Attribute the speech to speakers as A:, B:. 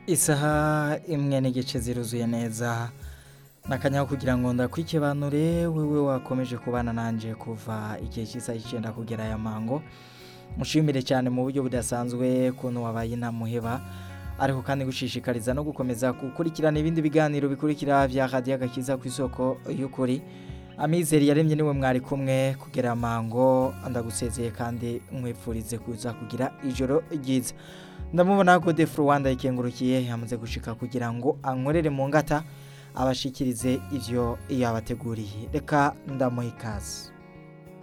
A: isaha imwe n'igice ziruzuye neza nakanyaho kugira ngo ndakwikibanure wewe wakomeje kubana nanje kuva igihe cy'isaha icyenda kugera aya mango mushimire cyane mu buryo budasanzwe kuntu wabaye intamuheba ariko kandi gushishikariza no gukomeza gukurikirana ibindi biganiro bikurikira vya radiyo agakiza ku isoko y'ukuri amizero yaremye niwe mwari kumwe kugera amango ndagusezeye kandi nkwifurize kuza kugira ijoro ryiza ndamubona ko defu rwanda ikengurukiye yamaze gushika kugira ngo ankorere mu ngata abashikirize ivyo yabateguriye reka ndamuha ikaze